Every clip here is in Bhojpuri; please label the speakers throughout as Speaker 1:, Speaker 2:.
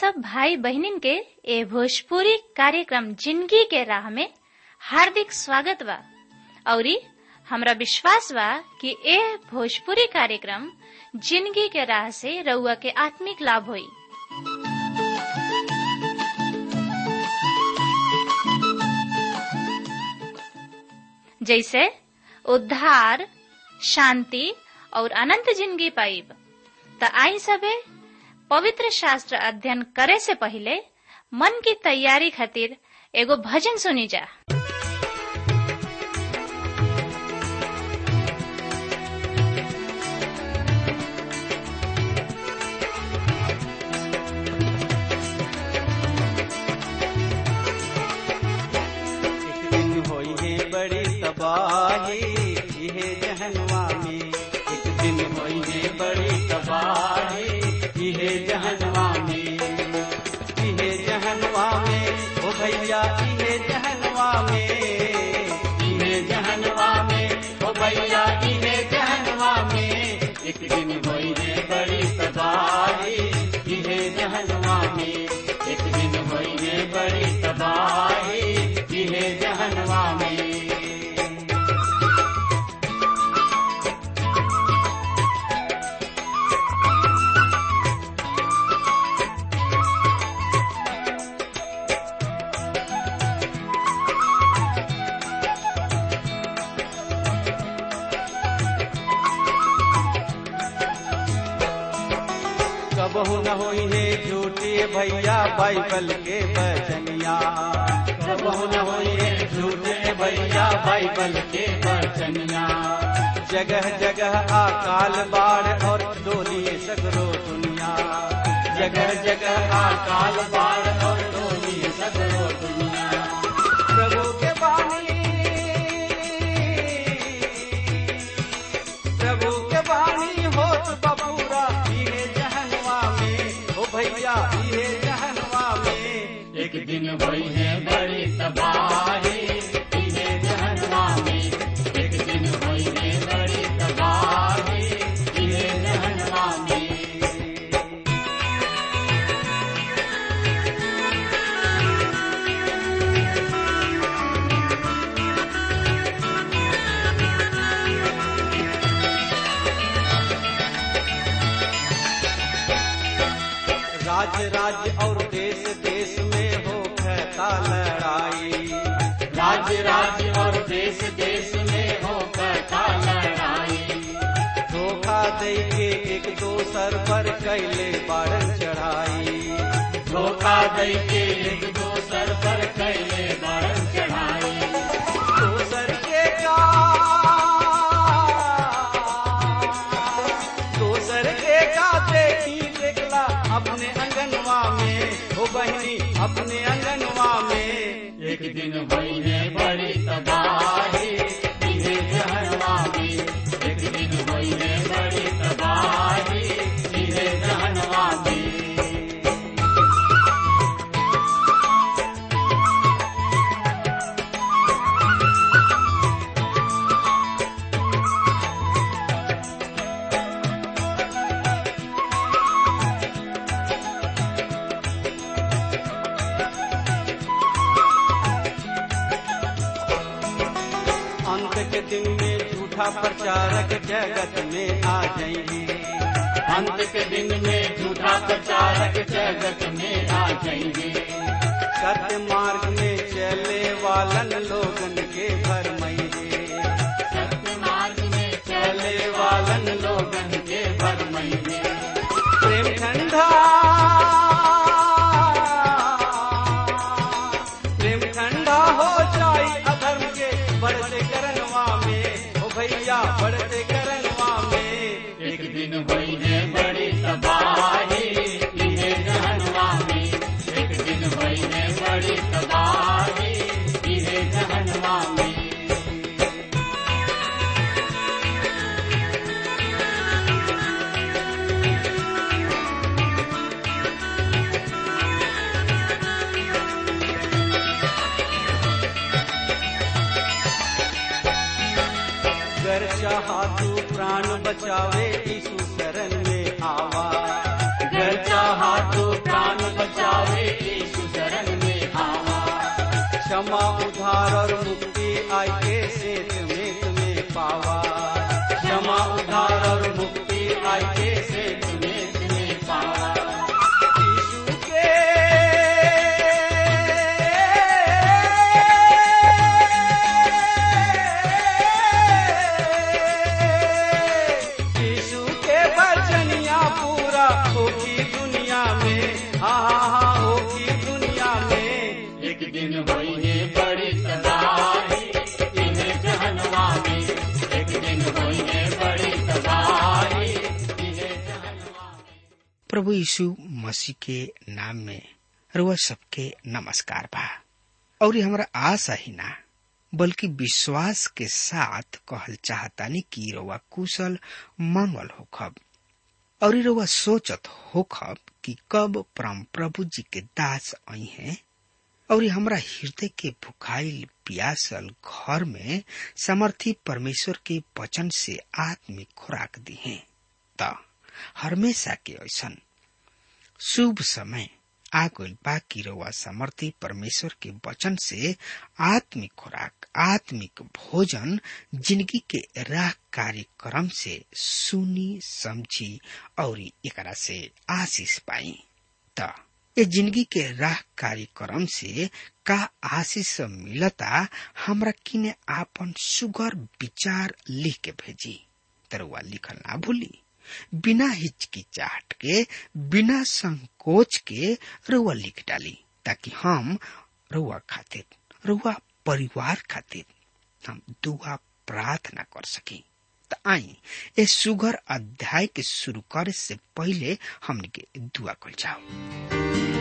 Speaker 1: सब भाई बहनिन के ए भोजपुरी कार्यक्रम जिंदगी के राह में हार्दिक स्वागत बा औरी हमरा विश्वास बा कि ए भोजपुरी कार्यक्रम जिंदगी के राह से रउआ के आत्मिक लाभ होई जैसे उद्धार शांति और अनंत जिंदगी पाइब त आई सबे पवित्र शास्त्र अध्ययन करे से पहले मन की तैयारी खातिर एगो भजन सुनी जा
Speaker 2: एक दिन होई है बड़ी तबाही इहे जहनवा में एक दिन होई है बड़ी तबाही इहे जहनवा में इहे जहनवा में ओ भैया इहे जहनवा में इहे जहनवा में ओ भैया इहे जहनवा में एक दिन होई है बड़ी तबाही इहे जहनवा में एक दिन होई है बड़ी तबाही इहे जहनवा में कबहू न होई है झूठे भैया बाइबल के बचनिया कबहू न होई है झूठे भैया बाइबल के बचनिया जगह जगह अकाल बाढ़ और डोली सगरो दुनिया जगह जगह अकाल बाढ़ और डोली सगरो दुनिया प्रभु के बानी प्रभु के वाणी होत बबूरा इहे जहनवा में ओ भैया इहे जहनवा में एक दिन भई है बड़ी तबाही इहे जहनवा में एक दिन भई है बड़ी तबाही इहे जहनवा में राज्य राज्य और देश देश में हो कहता लड़ाई राज्य राज्य और देश देश में हो कहता लड़ाई धोखा दे के एक दोसर पर कैले बारन चढ़ाई धोखा दे के एक दोसर पर कैले बारन चढ़ाई दोसर के का दोसर के का देखी देखला अपने अंगनवा में हो बहनी अपने अंगनवा में एक दिन भई है बड़ी तबाही इहे जहनवा में एक दिन भई है बड़ी तबाही इहे जहनवा में अंत के दिन में झूठा प्रचारक जगत में आ जाएंगे अंत के दिन में झूठा प्रचारक जगत में आ जाएंगे सत्य मार्ग में चले वालन लोगन के भर सत्य मार्ग में चले वालन लोगन के भर प्रेम ठंडा प्रेम ठंडा हो जाई अधर्म के बढ़ते करनवा में ओ भैया बढ़ते करनवा में एक दिन भई है बड़ी तबाही इहे जहनवा में एक दिन भई है बड़ी तबाही इहे जहनवा में गर चाहा तू प्राण बचावे यीशु शरण में आवा गर चाहा तू प्राण बचा क्षमा उधार और मुक्ति आई के सेत में तुम्हें पावा क्षमा उधार और मुक्ति आई के सेत में तुम्हें पावा यीशु के यीशु के वचनिया पूरा होगी दुनिया में हाँ हाँ हाँ होगी दुनिया में एक दिन होई है बड़ी तबाही इन्हें जहनवा में एक दिन होई है बड़ी तबाही इन्हें जहनवा में
Speaker 3: प्रभु यीशु मसीह के नाम में रुआ सबके नमस्कार बा और ये हमारा आशा ही ना बल्कि विश्वास के साथ कहल चाहतानी कि रउआ कुशल मंगल होखब और ये रउआ सोचत होखब कि कब परम प्रभु जी के दास आई हैं और ये हमरा हृदय के भुखाइल प्यासल घर में समर्थी परमेश्वर के वचन से आत्मिक खुराक दी है त हमेशा के ऐसन शुभ समय आ गइल बा कि रउआ समर्थी परमेश्वर के वचन से आत्मिक खुराक आत्मिक भोजन जिंदगी के राह कार्यक्रम से सुनी समझी और एकरा से आशीष पाई त ये जिंदगी के राह कार्यक्रम से का आशीष मिलता हमरा किने आपन सुगर विचार लिख के भेजी तरुआ लिखल ना भूली बिना हिचकिचाहट के बिना संकोच के रुआ लिख डाली ताकि हम रुआ खातिर रुआ परिवार खातिर हम दुआ प्रार्थना कर सकी त आई ए सुगर अध्याय के शुरू करे से पहले हमने के दुआ कर जाओ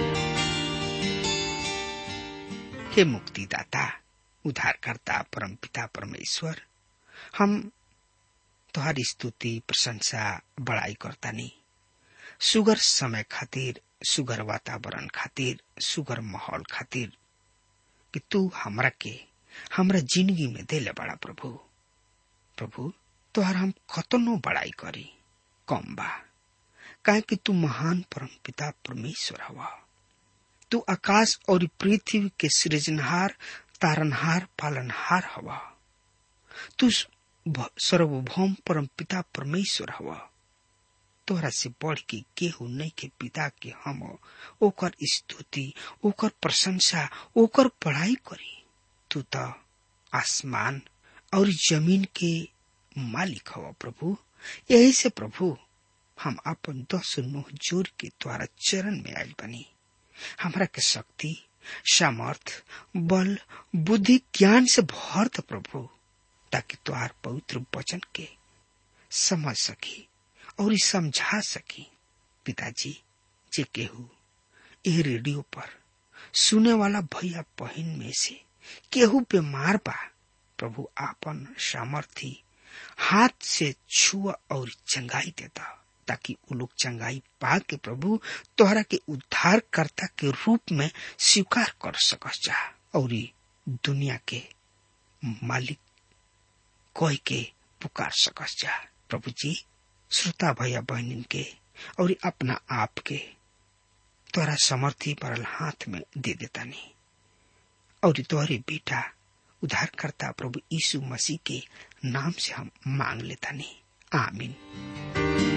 Speaker 3: हे मुक्तिदाता उद्धारकर्ता परम पिता परमेश्वर हम तोहारी स्तुति प्रशंसा बड़ाई करतानी सुगर समय खातिर सुगर वातावरण खातिर सुगर माहौल खातिर कि तू हमरा के हमरा जिंदगी में देले बड़ा प्रभु प्रभु तोहर हम कतनो बड़ाई करी कम बा काहे कि तू महान परम पिता परमेश्वर हवा तू आकाश और पृथ्वी के सृजनहार तारनहार पालनहार हवा तू सर्वभौम परम पिता परमेश्वर हवा तोहरा से बढ़ के केहू नहीं के पिता के हम ओकर स्तुति ओकर प्रशंसा ओकर पढ़ाई करी तू तो आसमान और जमीन के मालिक हवा प्रभु यही से प्रभु हम अपन दस नोह जोर के द्वारा चरण में आयल बनी हमरा के शक्ति सामर्थ बल बुद्धि ज्ञान से भर द प्रभु ताकि तुहार पवित्र वचन के समझ सकी और समझा सकी पिताजी जे केहू ए रेडियो पर सुने वाला भैया बहन में से केहू बीमार बा प्रभु आपन सामर्थी हाथ से छुआ और चंगाई देता ताकि वो लोग चंगाई पा के प्रभु तोहरा के उद्धारकर्ता के रूप में स्वीकार कर सकस जा और दुनिया के मालिक कह के पुकार सकस जा प्रभु जी श्रोता भैया बहनिन के और अपना आप के तोरा समर्थी परल हाथ में दे देता नहीं और तोहरे बेटा उद्धारकर्ता प्रभु यीशु मसीह के नाम से हम मांग लेता नहीं आमीन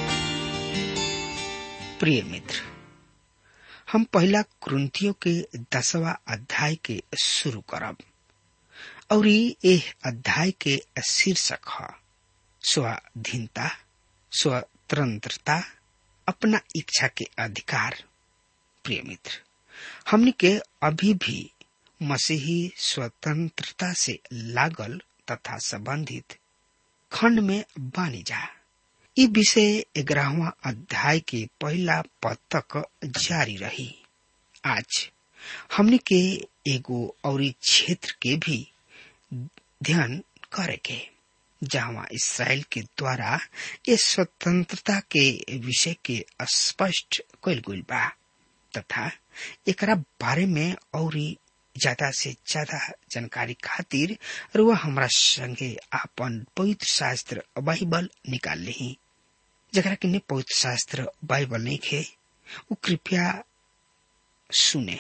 Speaker 3: प्रिय मित्र हम पहला क्रंथियों के दसवा अध्याय के शुरू करब और ये अध्याय के शीर्षक है स्वाधीनता स्वतंत्रता अपना इच्छा के अधिकार प्रिय मित्र हमने के अभी भी मसीही स्वतंत्रता से लागल तथा संबंधित खंड में बानी जा ई विषय ग्यारहवा अध्याय के पहला पद तक जारी रही आज हमने के एगो और क्षेत्र के भी ध्यान करे के जहाँ इसराइल के द्वारा ये स्वतंत्रता के विषय के स्पष्ट कल गई बा तथा एकरा बारे में और ज्यादा से ज्यादा जानकारी खातिर रुआ हमरा संगे आपन पवित्र शास्त्र बाइबल निकाल ली जरा के पवित्र शास्त्र बाइबल नहीं खे उ कृपया सुने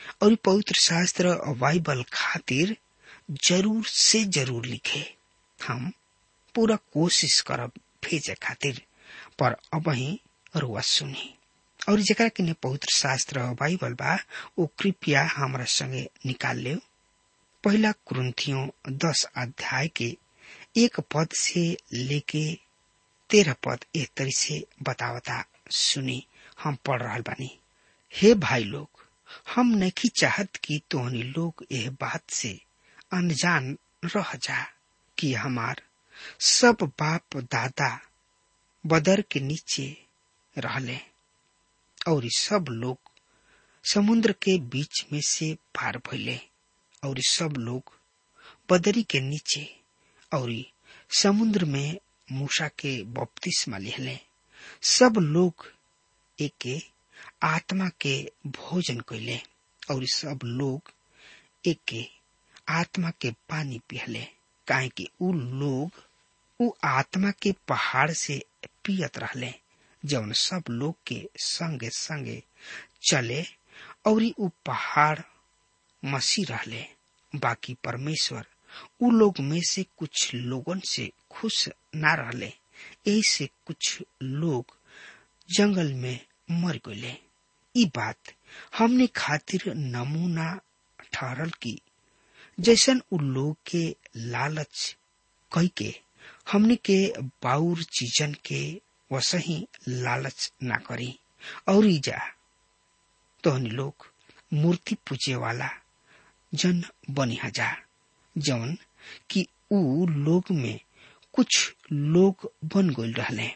Speaker 3: और पवित्र शास्त्र और बाइबल खातिर जरूर से जरूर लिखे हम पूरा कोशिश करब भेजे खातिर पर अब ही रुआ सुनी और जरा किने पवित्र शास्त्र और बाइबल बा वो कृपया हमारा संगे निकाल ले पहला कुरुंथियों दस अध्याय के एक पद से लेके तेरह पद एक तरी से बतावता सुनी हम पढ़ रहा बानी हे भाई लोग हम नहीं चाहत कि तोहनी लोग यह बात से अनजान रह जा कि हमार सब बाप दादा बदर के नीचे रहले और सब लोग समुद्र के बीच में से पार भइले और सब लोग बदरी के नीचे और समुद्र में मूसा के बपतिस्मा लिहले सब लोग एके आत्मा के भोजन कैले और सब लोग एके आत्मा के पानी पिहले काहे कि उ लोग उ आत्मा के पहाड़ से पियत रहले जौन सब लोग के संगे संगे चले और उ पहाड़ मसी रहले बाकी परमेश्वर उ लोग में से कुछ लोगन से खुश ना रहले यही से कुछ लोग जंगल में मर गए ई बात हमने खातिर नमूना ठहरल की जैसन उ लोग के लालच कई के हमने के बाउर चीजन के वसही लालच ना करी और जा तोहनी लोग मूर्ति पूजे वाला जन बनी जा जौन कि उ लोग में कुछ लोग बन गई रहले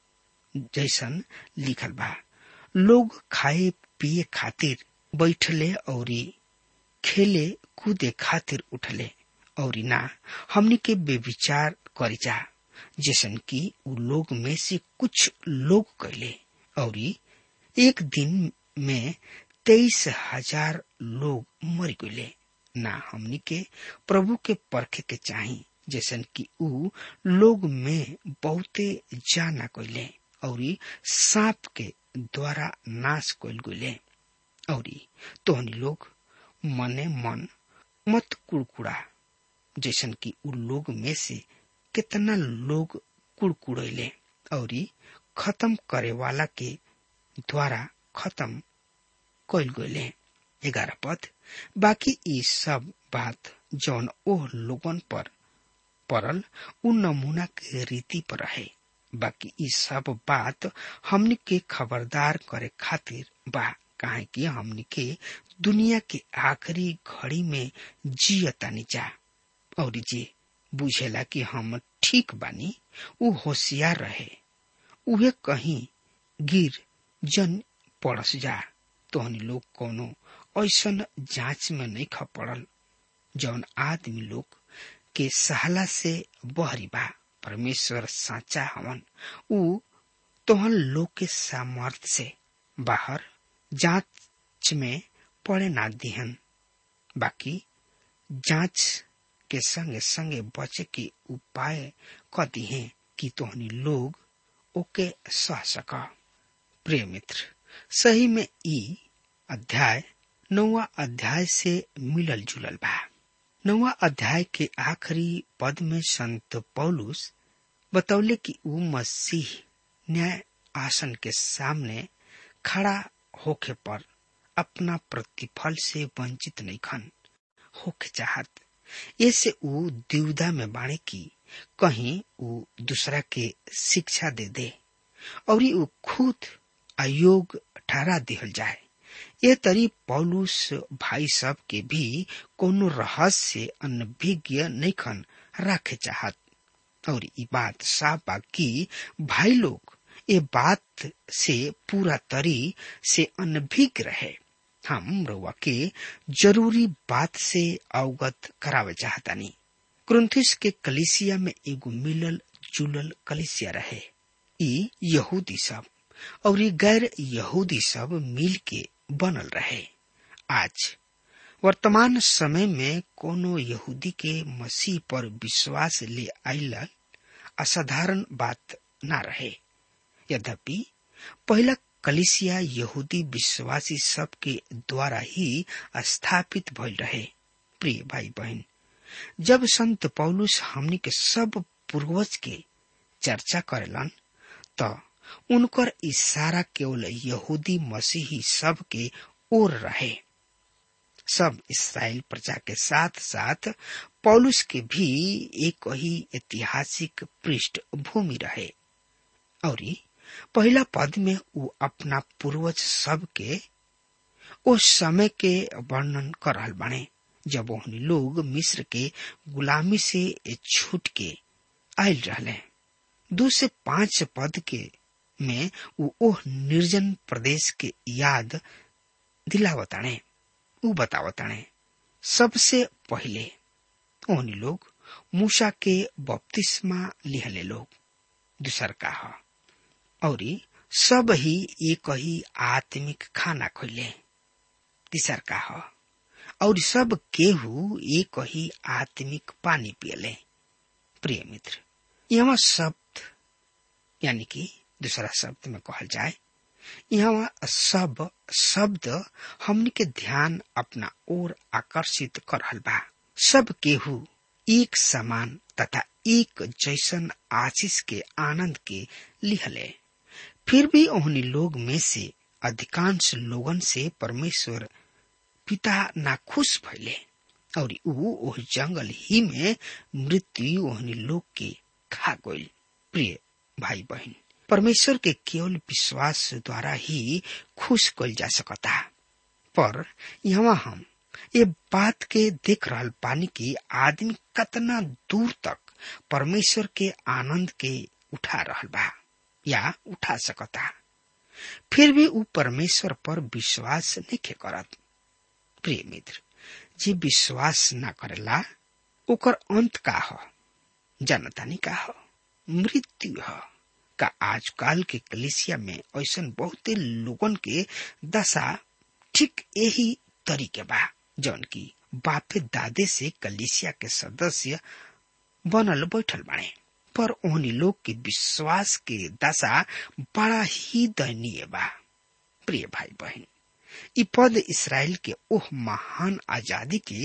Speaker 3: जैसन लिखल बा लोग खाए पिए खातिर बैठले और खेले कूदे खातिर उठले और ना हमनी के बेविचार करे जा जैसन कि उ लोग में से कुछ लोग कैले और एक दिन में तेईस हजार लोग मर गए ना हमनी के प्रभु के परखे के चाही जैसन कि उ लोग में बहुते जाना कैले और सांप के द्वारा नाश कैल गए और तोहनी लोग मने मन मत कुड़कुड़ा जैसन कि उ लोग में से कितना लोग कुड़कुड़ैले और खत्म करे वाला के द्वारा खत्म कैल गए ग्यारह पद बाकी ये सब बात जौन ओह लोगन पर पड़ल उ नमूना के रीति पर रहे बाकी ई सब बात हमनी के खबरदार करे खातिर बा काहे कि हमनी के दुनिया के आखिरी घड़ी में जियतानी जा और जे बुझेला कि हम ठीक बानी उ होशियार रहे उहे कहीं गिर जन पड़स जा तोहनी लोग कोनो ऐसन जांच में नहीं ख पड़ल जौन आदमी लोग के सहला से बहरी बा परमेश्वर साचा हवन उ तोहन लोग के सामर्थ से बाहर जांच में पड़े ना दिहन बाकी जांच के संगे संगे बचे के उपाय क दिहे कि तोहनी लोग ओके सह सका प्रिय मित्र सही में ई अध्याय नौवा अध्याय से मिलल जुलल बा नौवा अध्याय के आखिरी पद में संत पौलुस बतौले कि ऊ मसीह न्याय आसन के सामने खड़ा होके पर अपना प्रतिफल से वंचित नहीं खन होके चाहत ऐसे ऊ द्विधा में बाणे की कहीं ऊ दूसरा के शिक्षा दे दे और ऊ खुद अयोग ठहरा दिहल जाए ये तरी पौलुस भाई सब के भी कोनो रहस्य अनभिज्ञ नहीं खन रखे चाहत और ये बात साफ बा कि भाई लोग ये बात से पूरा तरी से अनभिज्ञ रहे हम रउआ के जरूरी बात से अवगत करावे चाहतानी क्रुंथिस के कलिसिया में एगो मिलल जुलल कलिसिया रहे ई यहूदी सब और ये गैर यहूदी सब मिल के बनल रहे आज वर्तमान समय में कोनो यहूदी के मसीह पर विश्वास ले आइल असाधारण बात ना रहे यद्यपि पहला कलिसिया यहूदी विश्वासी सब के द्वारा ही स्थापित भइल रहे प्रिय भाई बहन जब संत पौलुस हमनी के सब पूर्वज के चर्चा करेलन त उनकर इशारा केवल यहूदी मसीही सब के ओर रहे सब इसराइल प्रजा के साथ साथ पौलुस के भी एक ही ऐतिहासिक पृष्ठभूमि रहे और पहला पद में वो अपना पूर्वज सब के उस समय के वर्णन कर रहल बाने जब उन्हें लोग मिस्र के गुलामी से छूट के आयल रहले दो से पांच पद के में वो ओह निर्जन प्रदेश के याद दिलावताणे ऊ बतावताणे सबसे पहले ओहनी लोग मूसा के बपतिस्मा लिहले लोग दूसर का ह और सब ही एक ही आत्मिक खाना खैले तीसर का ह और सब केहू एक ही आत्मिक पानी पियले प्रिय मित्र यहाँ शब्द यानी कि दूसरा शब्द में कहल जाए यहाँ सब शब्द हमनी के ध्यान अपना ओर आकर्षित कर रहल बा सब केहू एक समान तथा एक जैसन आशीष के आनंद के लिहले फिर भी ओहनी लोग में से अधिकांश लोगन से परमेश्वर पिता नाखुश भइले और ऊ ओह जंगल ही में मृत्यु ओहनी लोग के खा गइल प्रिय भाई बहन परमेश्वर के केवल विश्वास द्वारा ही खुश कल जा सकता पर यहाँ हम ये बात के देख रहल पानी की आदमी कतना दूर तक परमेश्वर के आनंद के उठा रहल बा या उठा सकता फिर भी ऊ परमेश्वर पर विश्वास नहीं करत प्रिय मित्र जे विश्वास न करेला ओकर अंत का ह जनतानी का ह मृत्यु ह का आजकल के कलिसिया में ऐसा बहुते लोगन के दशा ठीक यही तरीके बा जौन की बापे दादे से कलिसिया के सदस्य बनल बैठल बाड़े पर ओहनी लोग के विश्वास के दशा बड़ा ही दयनीय बा प्रिय भाई बहन इ पद इसराइल के ओह महान आजादी के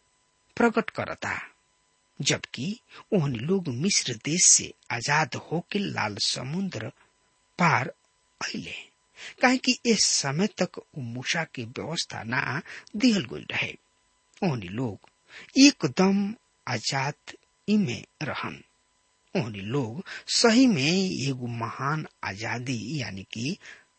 Speaker 3: प्रकट करता जबकि ओहनी लोग मिस्र देश से आजाद होके लाल समुद्र पार अले काहे कि इस समय तक मूसा के व्यवस्था ना दिहल गई रहे ओहनी लोग एकदम आजाद इमे रहन ओहनी लोग सही में एगो महान आजादी यानी कि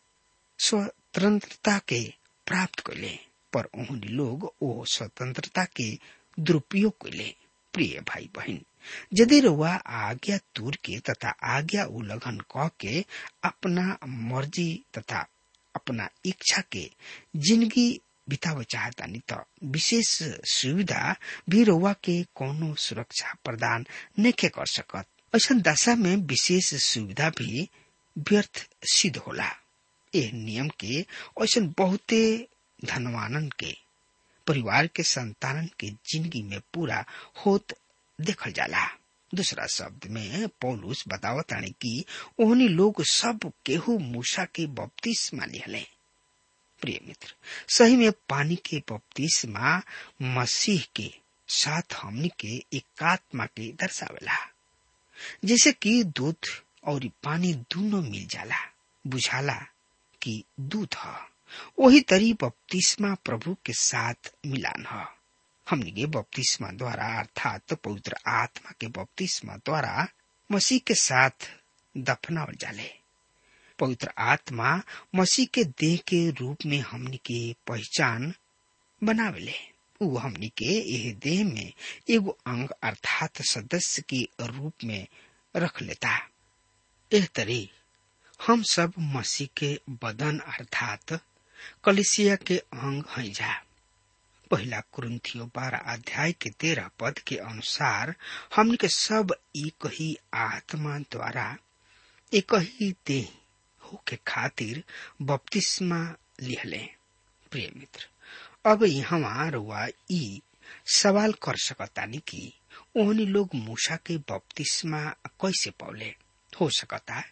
Speaker 3: स्वतंत्रता के प्राप्त कैले पर ओहनी लोग ओ स्वतंत्रता के दुरुपयोग कैले प्रिय भाई बहन यदि रुआ आज्ञा तूर के तथा आज्ञा उल्लंघन क के अपना मर्जी तथा अपना इच्छा के जिंदगी बिताव चाहतानी त विशेष सुविधा भी रुआ के कोनो सुरक्षा प्रदान नहीं कर सकत ऐसा दशा में विशेष सुविधा भी व्यर्थ सिद्ध होला एह नियम के ऐसा बहुते धनवानन के परिवार के संतानन के जिंदगी में पूरा होत देखल जाला दूसरा शब्द में पौलुस बतावताने कि ओहनी लोग सब केहू मूसा के बपतिस्मा लिहले प्रिय मित्र सही में पानी के बपतिस्मा मसीह के साथ हमनी के एकात्मा के दर्शावेला जैसे कि दूध और पानी दोनों मिल जाला बुझाला कि दूध ह वही तरी बपतिस्मा प्रभु के साथ मिलान ह हमनी के बपतिस्मा द्वारा अर्थात पवित्र आत्मा के बपतिस्मा द्वारा मसीह के साथ दफनावल जाले पवित्र आत्मा मसीह के देह के रूप में हमनी के पहचान बनावेले उ हमनी के यह देह में एगो अंग अर्थात सदस्य के रूप में रख लेता एह तरी हम सब मसीह के बदन अर्थात कलिसिया के अंग हैं जा पहला कुरुन्थियो बारह अध्याय के तेरह पद के अनुसार हमन के सब एक ही आत्मा द्वारा एक ही देह होके खातिर बपतिस्मा लिहले प्रिय मित्र अब यहाँ रुआ ई सवाल कर सकतानी कि ओहनी लोग मूसा के बपतिस्मा कैसे पौले हो सकता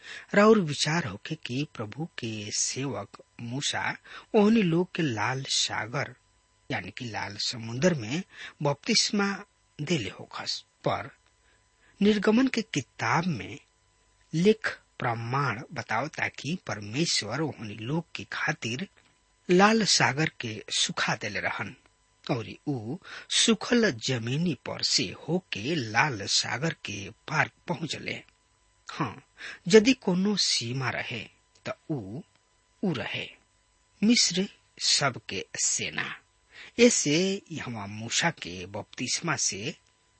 Speaker 3: और विचार होके कि प्रभु के सेवक मूसा ओहनी लोग के लाल सागर यानी कि लाल समुद्र में बपतिस्मा देले होखस पर निर्गमन के किताब में लिख प्रमाण बताओ ताकि परमेश्वर ओहनी लोग के खातिर लाल सागर के सुखा देले रहन और ऊ सुखल जमीनी पर से होके लाल सागर के पार पहुंचले हाँ यदि कोनो सीमा रहे त ऊ ऊ रहे मिस्र सबके सेना ऐसे यहाँ मूसा के बपतिस्मा से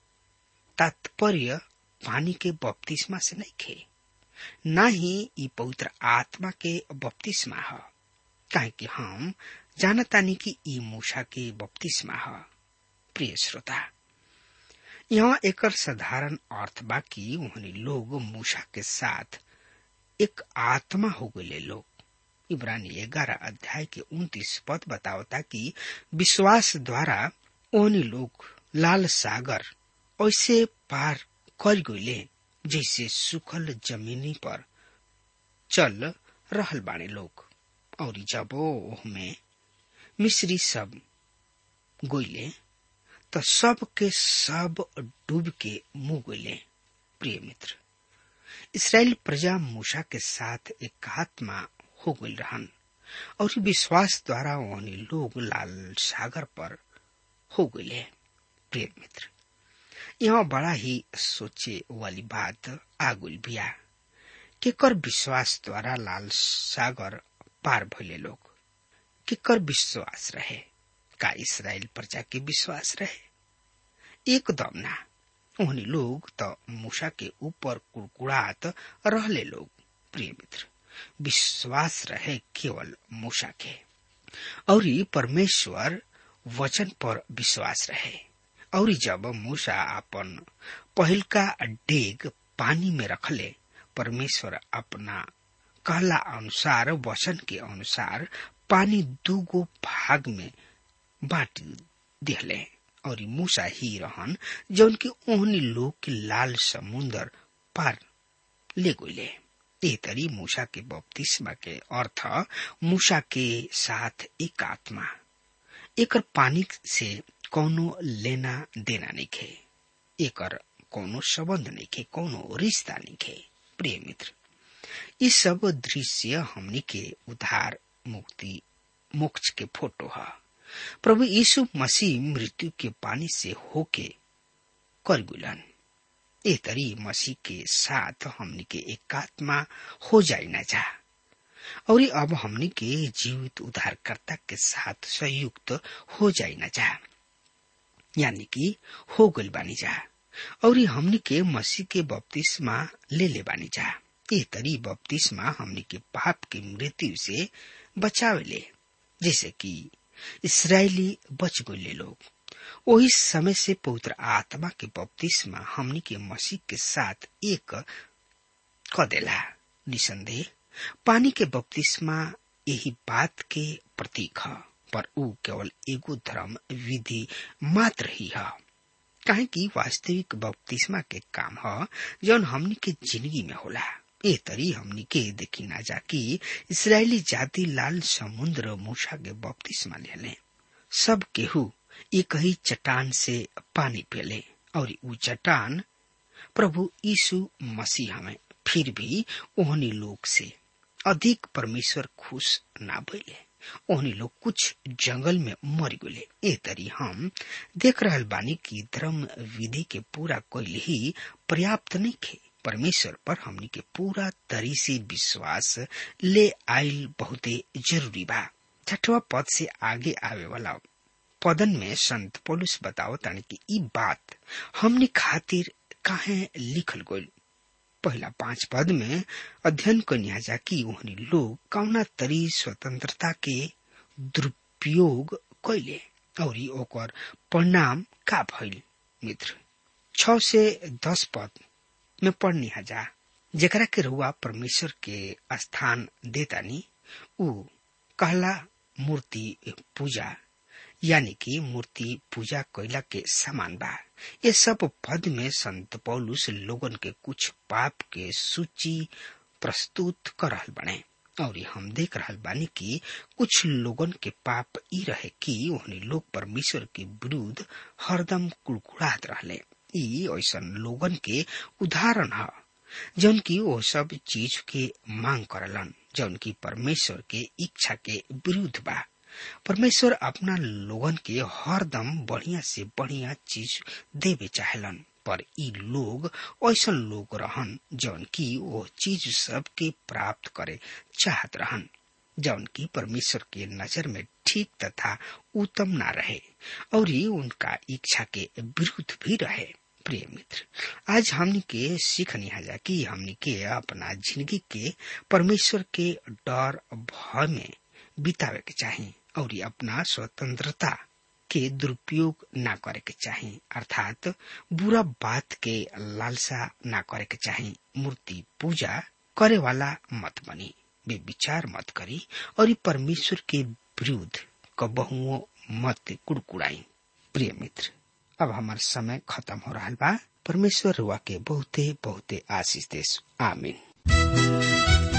Speaker 3: तात्पर्य पानी के बपतिस्मा से नहीं खे न ही ई पवित्र आत्मा के बपतिस्मा है काहे कि हम जानतानी कि ई मूसा के बपतिस्मा है प्रिय श्रोता यहाँ एकर साधारण अर्थ बा कि उन्हें लोग मूसा के साथ एक आत्मा हो गए लोग इब्रानी ग्यारह अध्याय के उन्तीस पद बतावता कि विश्वास द्वारा ओनी लोग लाल सागर ऐसे पार कर गए जैसे सुखल जमीनी पर चल रहल बाने लोग और जब में मिस्री सब गोइले तो सब के सब डूब के मुंह गोइले प्रिय मित्र इसराइल प्रजा मूसा के साथ एक आत्मा हो गई रहन और विश्वास द्वारा उन्हें लोग लाल सागर पर हो गए प्रिय मित्र यहाँ बड़ा ही सोचे वाली बात आगुल बिया केकर विश्वास द्वारा लाल सागर पार भइले लोग केकर विश्वास रहे का इसराइल प्रजा के विश्वास रहे एकदम ना उन्हें लोग तो मूसा के ऊपर कुड़कुड़ात रहले लोग प्रिय मित्र विश्वास रहे केवल मूसा के और परमेश्वर वचन पर विश्वास रहे और जब मूसा अपन पहिलका डेग पानी में रखले परमेश्वर अपना कहला अनुसार वचन के अनुसार पानी दूगो भाग में बांट दिहले और मूसा ही रहन जौन की ओहनी लोग के लाल समुन्दर पार ले गए ए तरी मूसा के बपतिस्मा के अर्थ मूसा के साथ एक आत्मा एकर पानी से कोनो लेना देना नहीं खे एकर कोनो संबंध नहीं खे कोनो रिश्ता नहीं खे प्रिय मित्र ये सब दृश्य हमनी के उधार मुक्ति मोक्ष के फोटो है प्रभु यीशु मसीह मृत्यु के पानी से होके कर गुलन ए तरी मसीह के साथ हमनी के एकात्मा हो जाए न जा और अब हमनी के जीवित उद्धारकर्ता के साथ संयुक्त हो जाए न जा यानी कि हो गल बानी जा और हमनी के मसीह के बपतिस्मा ले ले बानी जा ए तरी बपतिस्मा हमनी के पाप की मृत्यु से बचावेले जैसे कि इसराइली बच गए लोग वही समय से पवित्र आत्मा के बपतिस्मा हमनी के मसीह के साथ एक क देला निसंदेह पानी के बपतिस्मा यही बात के प्रतीक है पर ऊ केवल एगो धर्म विधि मात्र ही है काहे कि वास्तविक बपतिस्मा के काम है जौन हमनी के जिंदगी में होला ए तरी हमनी के देखी ना जा कि इसराइली जाति लाल समुद्र मूसा के बपतिस्मा लेले सब केहू एक ही चट्टान से पानी पेले और ऊ चट्टान प्रभु यीशु मसीह हमें फिर भी ओहनी लोग से अधिक परमेश्वर खुश ना भइले ओहनी लोग कुछ जंगल में मर गए ए तरी हम देख रहल बानी कि धर्म विधि के पूरा कैल ही पर्याप्त नहीं खे परमेश्वर पर हमनी के पूरा तरी से विश्वास ले आयल बहुते जरूरी बा छठवा पद से आगे आवे वाला पदन में संत पोलुस बताओ तानी कि ई बात हमनी खातिर काहे लिखल गइल पहला पांच पद में अध्ययन कन्या जा कि उहनी लोग कौना तरी स्वतंत्रता के दुरुपयोग कैले और ओकर परिणाम का भइल मित्र छ से दस पद में पढ़नी जा जेकरा के रुआ परमेश्वर के स्थान देतानी ऊ कहला मूर्ति पूजा यानी कि मूर्ति पूजा कैला के समान बा ये सब पद में संत पौलुस लोगन के कुछ पाप के सूची प्रस्तुत कर रहल बने और हम देख रहल बानी कि कुछ लोगन के पाप ई रहे कि ओहनी लोग परमेश्वर के विरुद्ध हरदम कुड़कुड़ात रहले ई ऐसन लोगन के उदाहरण है जौन की वो सब चीज के मांग करलन जौन की परमेश्वर के इच्छा के विरुद्ध बा परमेश्वर अपना लोगन के हरदम बढ़िया से बढ़िया चीज देवे चाहेलन पर ई लोग ऐसन लोग रहन जौन की वो चीज सब के प्राप्त करे चाहत रहन जौन की परमेश्वर के नजर में ठीक तथा उत्तम ना रहे और ये उनका इच्छा के विरुद्ध भी रहे प्रिय मित्र आज हमनी के सीखनी है कि हमनी के अपना जिंदगी के परमेश्वर के डर भय में बितावे के चाहिए और अपना स्वतंत्रता के दुरुपयोग ना करे के चाहिए अर्थात बुरा बात के लालसा ना करे के चाहिए मूर्ति पूजा करे वाला मत बनी वे विचार मत करी और ये परमेश्वर के विरुद्ध कबहुओं मत कुड़कुड़ाई प्रिय मित्र अब हमार समय खत्म हो रहा बा परमेश्वर रुआ के बहुते बहुते आशीष देश आमीन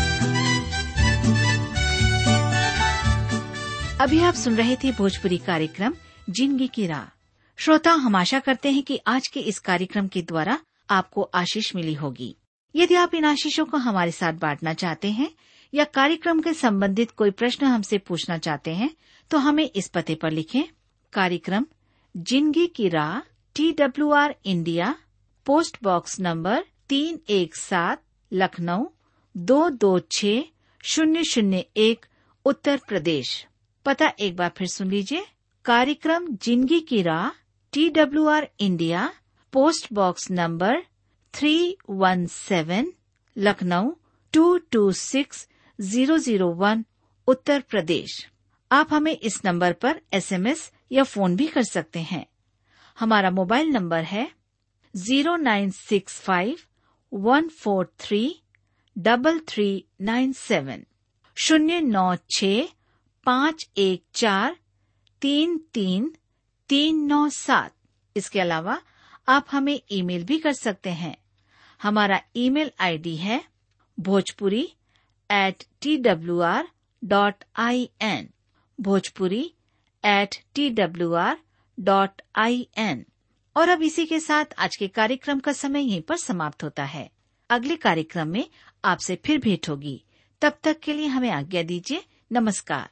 Speaker 4: अभी आप सुन रहे थे भोजपुरी कार्यक्रम जिंदगी की राह श्रोता हम आशा करते हैं कि आज के इस कार्यक्रम के द्वारा आपको आशीष मिली होगी यदि आप इन आशीषों को हमारे साथ बांटना चाहते हैं या कार्यक्रम के संबंधित कोई प्रश्न हमसे पूछना चाहते हैं तो हमें इस पते पर लिखें कार्यक्रम जिंदगी की राह T W R India post box number तीन एक सात लखनऊ दो दो छ शून्य शून्य एक उत्तर प्रदेश पता एक बार फिर सुन लीजिए कार्यक्रम जिंदगी की राह T W R India post box number three one seven Lucknow two two six zero zero one Uttar Pradesh आप हमें इस नंबर पर एसएमएस या फोन भी कर सकते हैं हमारा मोबाइल नंबर है zero nine six five one four three double three nine seven शून्य नौ छ पाँच एक चार तीन तीन तीन नौ सात इसके अलावा आप हमें ईमेल भी कर सकते हैं हमारा ईमेल आईडी है Bhojpuri at T W R dot I N Bhojpuri at T W R dot I N और अब इसी के साथ आज के कार्यक्रम का समय यहीं पर समाप्त होता है अगले कार्यक्रम में आपसे फिर भेंट होगी तब तक के लिए हमें आज्ञा दीजिए नमस्कार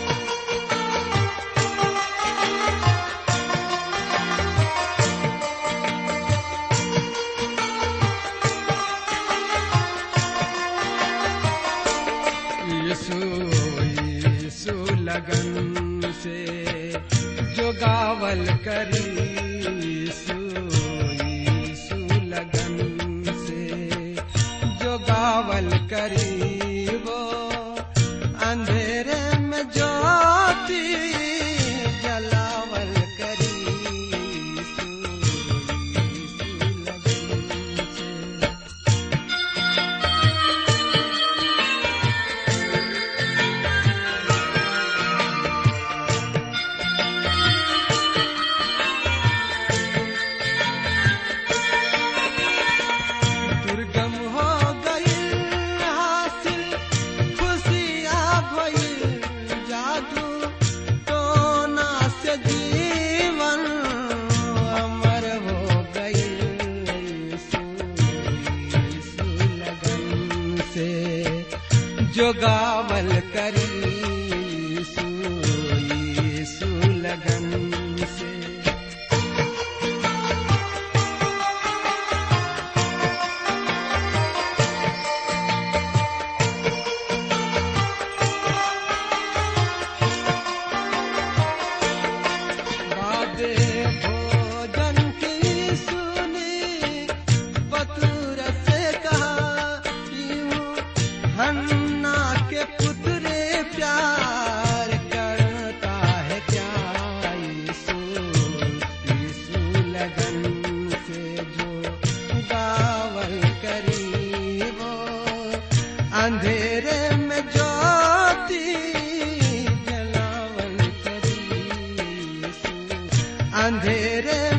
Speaker 2: यीशु यीशु लगन से जो गावल करी यीशु यीशु लगन से जो गावल करी वो अंधेरे में ज्योति जलावल करी यीशु यीशु लगन से दुर्गम हो गई हासिल खुशियाँ भई जादू टोना से जीवन अमर हो गई यीशु यीशु लगन से जो गावल करी यीशु यीशु लगन से बादे भोजन की सुनी बतूर से कहा यूं हन्ना के पुत्रे प्यार करता है क्या यीशु यीशु लगन से जो गावल करी वो अंधेरे में ज्योति जलावल करी यीशु अंधेरे